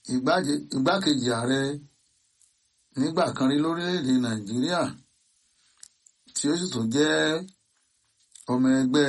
igbákejì ààrẹ nígbà kan rí lórílẹ̀‐èdè nàìjíríà tí ó sì tún jẹ́ ọmọ ẹgbẹ́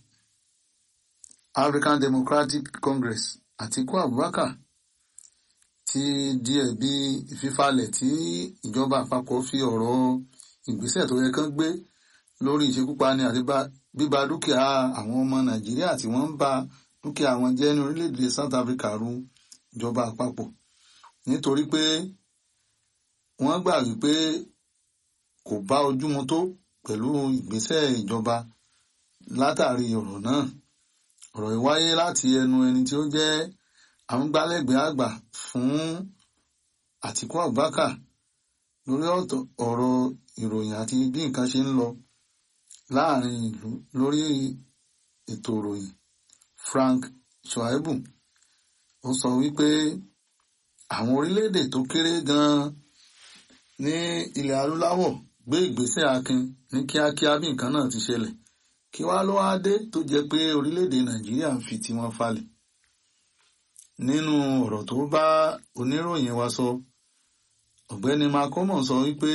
African Democratic Congress Àtíkú Abubakar ti di ẹ̀bi ìfifalẹ̀ tí ìjọba àpapọ̀ fi ọ̀rọ̀ ìgbésẹ̀ tó yẹ kán gbé lórí ìṣekúpani àti bíba dúkìá àwọn ọmọ nàìjíríà tí wọ́n ń ba dúkìá wọn jẹ́ ní orílẹ̀-èdè South Africa ru ìjọba àpapọ̀ nítorí pé wọ́n gbà wípé kò bá ojúmu tó pẹ̀lú ìgbésẹ̀ ìjọba látàrí ọ̀rọ̀ náà ọ̀rọ̀ yìí wáyé láti ẹnu ẹni tí ó jẹ́ amúgbálẹ́gbẹ̀ẹ́ àgbà fún Àtíkú Abubakar lórí ọ̀rọ̀ ìròyìn àti bí nǹkan ṣe ń lọ láàrin ìlú lórí ètò ìròyìn Frank Shaibu ó sọ wípé àwọn orílẹ̀-èdè tó kéré gan-an ní ilẹ̀ adúláwọ̀ gbé ìgbésẹ̀ akin ní kíákíá bí nǹkan náà ti ṣẹlẹ̀ kí wá ló wá dé tó jẹ́ pé orílẹ̀-èdè Nàìjíríà ń fi tiwọn falẹ̀ nínú ọ̀rọ̀ tó bá oníròyìn wa sọ ọ̀gbẹ́ni Makomo sọ wípé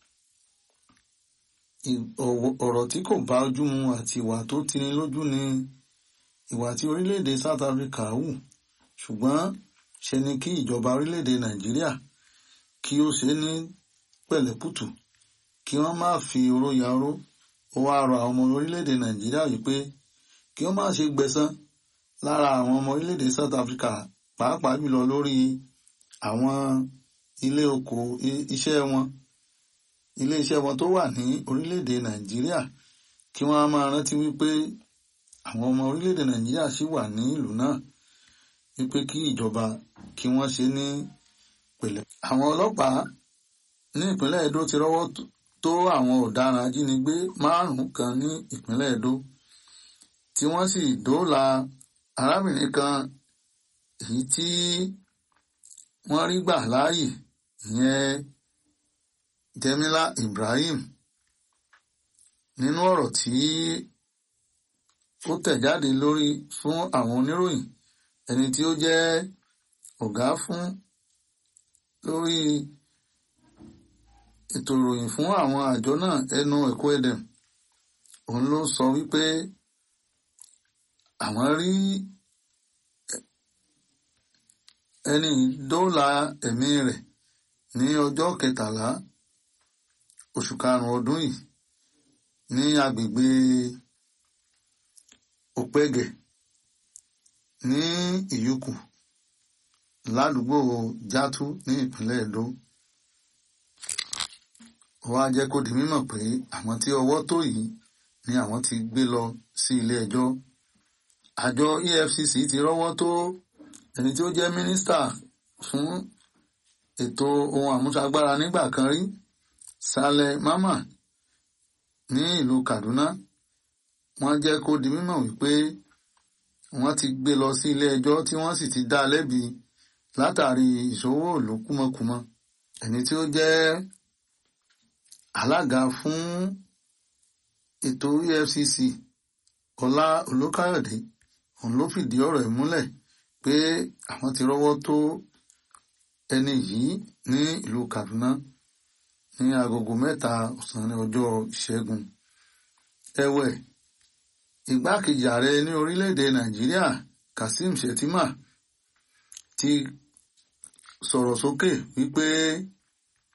ọ̀rọ̀ tí kò bá ojú mu àti ìwà tó tini lójú ni ìwà tí orílẹ̀-èdè South Africa hù ṣùgbọ́n ṣe ni kí ìjọba orílẹ̀-èdè Nàìjíríà kí ó ṣe ní pẹ̀lẹ́pùtù kí wọ́n má fi oró ya oró ó wá rọ àwọn ọmọ orílẹ̀-èdè Nàìjíríà wípé kí wọ́n má ṣe gbẹ̀san lára àwọn ọmọ orílẹ̀-èdè South Africa pàápàá jùlọ lórí àwọn ilé oko iṣẹ́ wọn ilé iṣẹ́ wọn tó wà ní orílẹ̀-èdè Nàìjíríà kí wọ́n á máa rántí wípé àwọn ọmọ orílẹ̀-èdè Nàìjíríà ṣì wà ní ìlú náà wípé kí ìjọba kí wọ́n ṣe ní pẹ̀lẹ́. àwọn ọlọ́pàá ní ìpínlẹ̀ Edo ti rọ́wọ́ tó àwọn ọ̀daràn ajínigbé márùn-ún kan ní ìpínlẹ̀ Edo tí wọ́n sì dóòlà arábìnrin kan èyí tí wọ́n rí gbà láàyè ìyẹn Jemila Ibrahim nínú ọ̀rọ̀ tí ó tẹ̀ jáde lórí fún àwọn oníròyìn ẹni tí ó jẹ́ ọ̀gá fún lórí ètò ìròyìn fún àwọn àjọ náà ẹnu ẹ̀kọ́ ẹ̀dẹ̀m òun ló sọ wípé àwọn rí ẹni dóòlà ẹ̀mí rẹ̀ ní ọjọ́ kẹtàlá oṣù karùn-ún ọdún yìí ní agbègbè òpẹ́gẹ̀ ní ìyúkù ládùúgbò játú ní ìpínlẹ̀ Edo ó wá jẹ́ kó di mímọ̀ pé àwọn tí ọwọ́ tó yìí ni àwọn ti gbé lọ sí ilé ẹjọ́ àjọ EFCC ti rọ́wọ́ tó ẹni tí ó jẹ́ mínísítà fún ètò ohun àmúṣagbára nígbà kan rí Saleh Mama ní ìlú Kaduna wọ́n jẹ́ kó di mímọ̀ wípé wọ́n ti gbé lọ sí ilé ẹjọ́ tí wọ́n sì ti dá a lẹ́bi látàrí ìṣòwò ìlú kúmọkùmọ ẹni tí ó jẹ́ alága fún ètò EFCC Ọlá Olókàyọ̀dé òun ló fìdí ọ̀rọ̀ ẹ̀ múlẹ̀ pé àwọn ti rọ́wọ́ tó ẹni yìí ní ìlú Kaduna ní agogo mẹ́ta ọ̀sán ní ọjọ́ ìṣẹ́gun ẹ̀wẹ̀ igbákejì ààrẹ ní orílẹ̀-èdè Nàìjíríà Kasim Shettima ti sọ̀rọ̀ sókè wípé